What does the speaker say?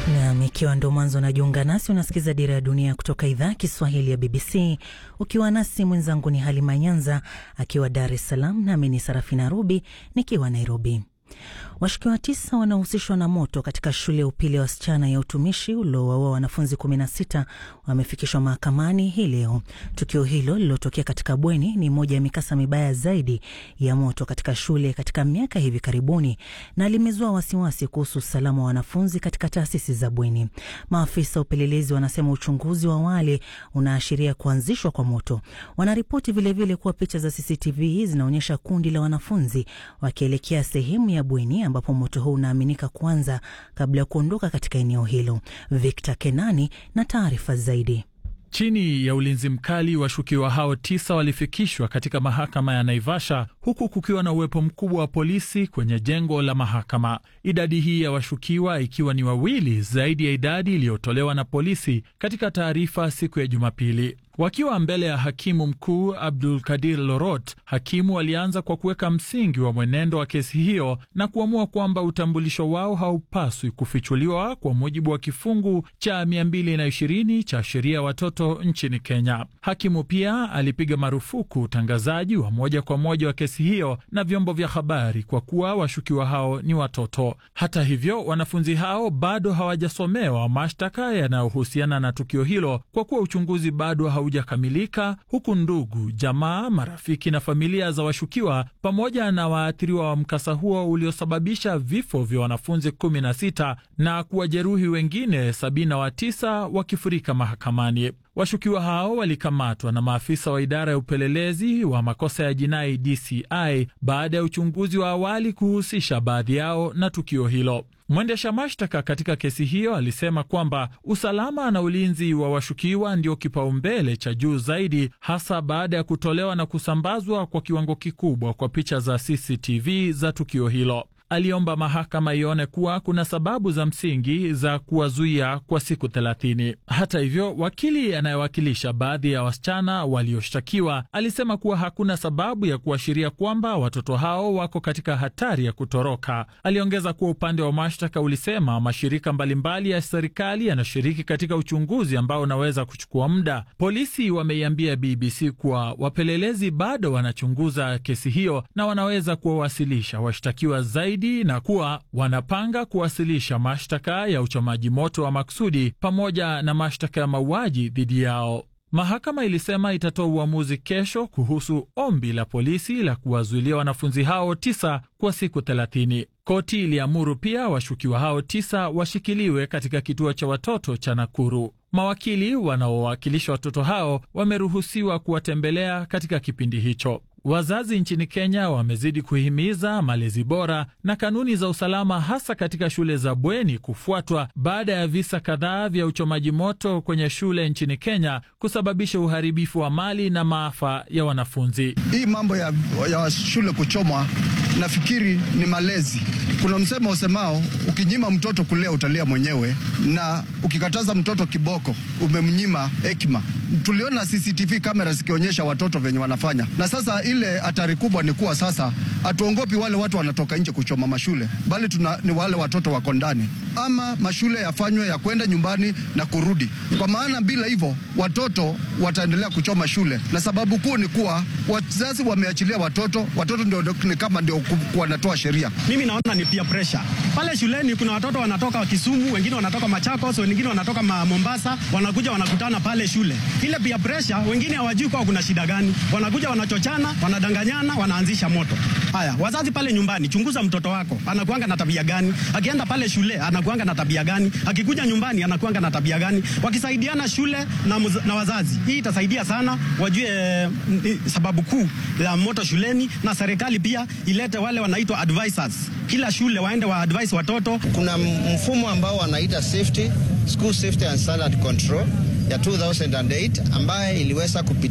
Nam, ikiwa ndo mwanzo unajiunga nasi, unasikiza Dira ya Dunia kutoka idhaa ya Kiswahili ya BBC ukiwa nasi. Mwenzangu ni Halima Nyanza akiwa Dar es Salaam, nami ni Sarafina Rubi nikiwa Nairobi. Washukiwa tisa wanaohusishwa na moto katika shule ya upili ya wasichana ya utumishi uliowaua wanafunzi 16 wamefikishwa mahakamani hii leo. Tukio hilo lililotokea katika bweni ni moja ya mikasa mibaya zaidi ya moto katika shule katika miaka hivi karibuni, na limezua wasiwasi kuhusu usalama wa wanafunzi katika taasisi za bweni. Maafisa wa upelelezi wanasema uchunguzi wa awali unaashiria kuanzishwa kwa moto. Wanaripoti vilevile kuwa picha za CCTV zinaonyesha kundi la wanafunzi wakielekea sehemu ya bweni ambapo moto huu unaaminika kuanza kabla ya kuondoka katika eneo hilo. Victor Kenani na taarifa zaidi. Chini ya ulinzi mkali, washukiwa hao tisa walifikishwa katika mahakama ya Naivasha huku kukiwa na uwepo mkubwa wa polisi kwenye jengo la mahakama. Idadi hii ya washukiwa ikiwa ni wawili zaidi ya idadi iliyotolewa na polisi katika taarifa siku ya Jumapili. Wakiwa mbele ya hakimu mkuu Abdul Kadir Lorot, hakimu alianza kwa kuweka msingi wa mwenendo wa kesi hiyo na kuamua kwamba utambulisho wao haupaswi kufichuliwa kwa mujibu wa kifungu cha 220 cha sheria ya watoto nchini Kenya. Hakimu pia alipiga marufuku utangazaji wa moja kwa moja wa kesi hiyo na vyombo vya habari kwa kuwa washukiwa hao ni watoto. Hata hivyo, wanafunzi hao bado hawajasomewa mashtaka yanayohusiana na tukio hilo kwa kuwa uchunguzi bado haujakamilika, huku ndugu, jamaa, marafiki na familia za washukiwa pamoja na waathiriwa wa mkasa huo uliosababisha vifo vya wanafunzi 16 na kuwajeruhi wengine 79 wakifurika mahakamani. Washukiwa hao walikamatwa na maafisa wa idara ya upelelezi wa makosa ya jinai DCI baada ya uchunguzi wa awali kuhusisha baadhi yao na tukio hilo. Mwendesha mashtaka katika kesi hiyo alisema kwamba usalama na ulinzi wa washukiwa ndio kipaumbele cha juu zaidi, hasa baada ya kutolewa na kusambazwa kwa kiwango kikubwa kwa picha za CCTV za tukio hilo. Aliomba mahakama ione kuwa kuna sababu za msingi za kuwazuia kwa siku thelathini. Hata hivyo, wakili anayewakilisha baadhi ya wasichana walioshtakiwa alisema kuwa hakuna sababu ya kuashiria kwamba watoto hao wako katika hatari ya kutoroka. Aliongeza kuwa upande wa mashtaka ulisema mashirika mbalimbali ya serikali yanashiriki katika uchunguzi ambao unaweza kuchukua muda. Polisi wameiambia BBC kuwa wapelelezi bado wanachunguza kesi hiyo na wanaweza kuwawasilisha washtakiwa zaidi na kuwa wanapanga kuwasilisha mashtaka ya uchomaji moto wa makusudi pamoja na mashtaka ya mauaji dhidi yao. Mahakama ilisema itatoa uamuzi kesho kuhusu ombi la polisi la kuwazuilia wanafunzi hao tisa kwa siku thelathini. Koti iliamuru pia washukiwa hao tisa washikiliwe katika kituo cha watoto cha Nakuru. Mawakili wanaowakilisha watoto hao wameruhusiwa kuwatembelea katika kipindi hicho. Wazazi nchini Kenya wamezidi kuhimiza malezi bora na kanuni za usalama hasa katika shule za bweni kufuatwa baada ya visa kadhaa vya uchomaji moto kwenye shule nchini Kenya kusababisha uharibifu wa mali na maafa ya wanafunzi. Hii mambo ya, ya shule kuchomwa nafikiri ni malezi. Kuna msemo usemao ukinyima mtoto kulea utalia mwenyewe, na ukikataza mtoto kiboko umemnyima hekima. Tuliona CCTV kamera zikionyesha watoto venye wanafanya, na sasa ile hatari kubwa ni kuwa sasa hatuongopi wale watu wanatoka nje kuchoma mashule, bali tuna, ni wale watoto wako ndani. Ama mashule yafanywe ya kwenda nyumbani na kurudi, kwa maana bila hivyo watoto wataendelea kuchoma shule, na sababu kuu ni kuwa wazazi wameachilia watoto, watoto ndio ni kama ndio wanatoa sheria. Mimi naona ni peer pressure pale shuleni. Kuna watoto wanatoka Kisumu, wengine wanatoka Machakos, wengine wanatoka ma Mombasa, wanakuja wanakutana pale shule. Ile peer pressure, wengine hawajui kwa kuna shida gani, wanakuja wanachochana, wanadanganyana, wanaanzisha moto. Haya, wazazi pale nyumbani, chunguza mtoto wako anakuanga na tabia gani, akienda pale shule anakuanga na tabia gani, akikuja nyumbani anakuanga na tabia gani. Wakisaidiana shule na, muz, na wazazi, hii itasaidia sana, wajue eh, sababu kuu ya moto shuleni, na serikali pia ilete wale wanaitwa advisors kila shule waende wa advise watoto. Kuna mfumo ambao wanaita safety school safety and standard control ya 2008 ambaye iliweza kupitia